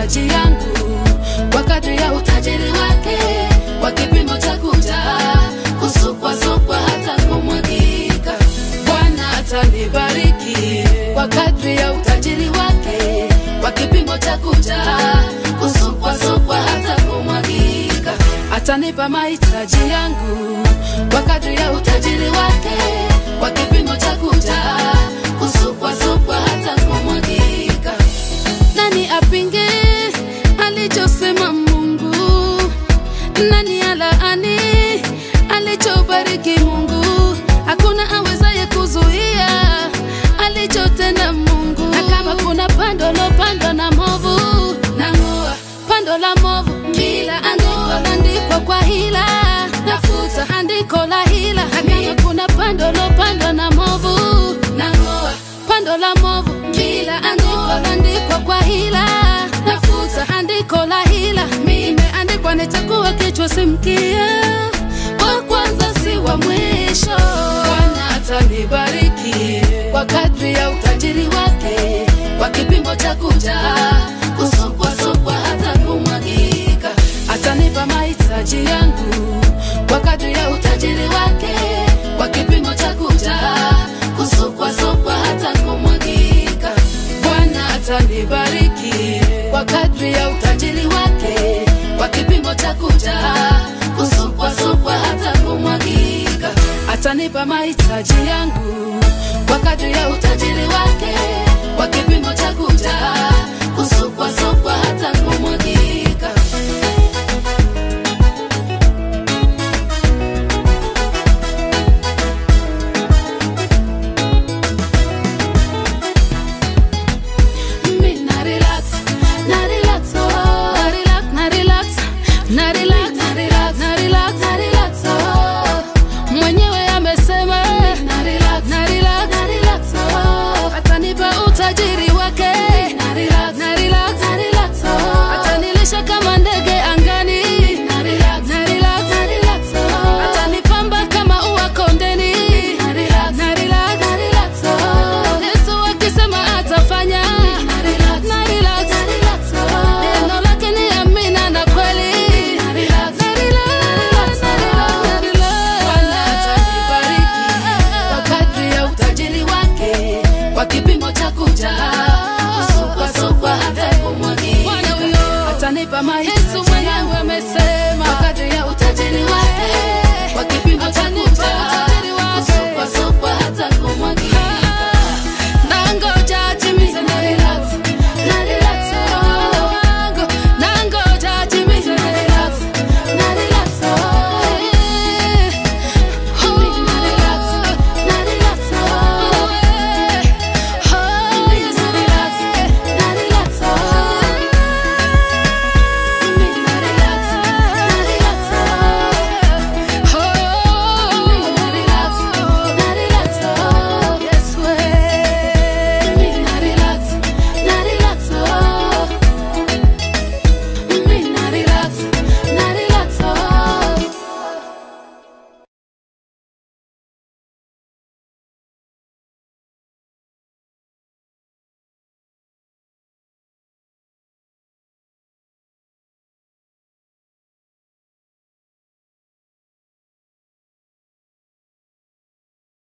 mahitaji yangu kwa kadri ya utajiri wake, kwa kipimo cha kujaa, kusukwasukwa hata kumwagika. Bwana atanibariki kwa kadri ya utajiri wake, kwa kipimo cha kujaa, kusukwasukwa hata kumwagika. Atanipa mahitaji yangu kwa kadri ya utajiri wake, kwa kipimo cha kujaa, kusukwasukwa hata kumwagika. Nani apinge alichosema Mungu? Nani alaani alichobariki Mungu? Hakuna awezaye kuzuia alichotenda Mungu. Na kama kuna pando lopandwa na movu, nang'oa pando la movu bila andiko landikwa kwa hila, nafuta andiko la hila. Na kama kuna pando lopandwa na movu, nang'oa pando la movu bila andiko landikwa kwa hila, nafuta andiko la hila. Imeandikwa nitakuwa kichwa si mkia, wa kwanza si wa mwisho. Bwana atanibariki kwa kadri ya utajiri wake, kwa kipimo cha kujaa, kusukwasukwa hata kumwagika. Atanipa mahitaji yangu kwa kadri ya utajiri wake, kwa kipimo cha kujaa, kusukwasukwa hata kumwagika. Bwana atanibariki kwa kadri ya utajiri wake, kwa kipimo cha kujaa, kusukwasukwa hata kumwagika. Atanipa mahitaji yangu kwa kadri ya utajiri wake, kwa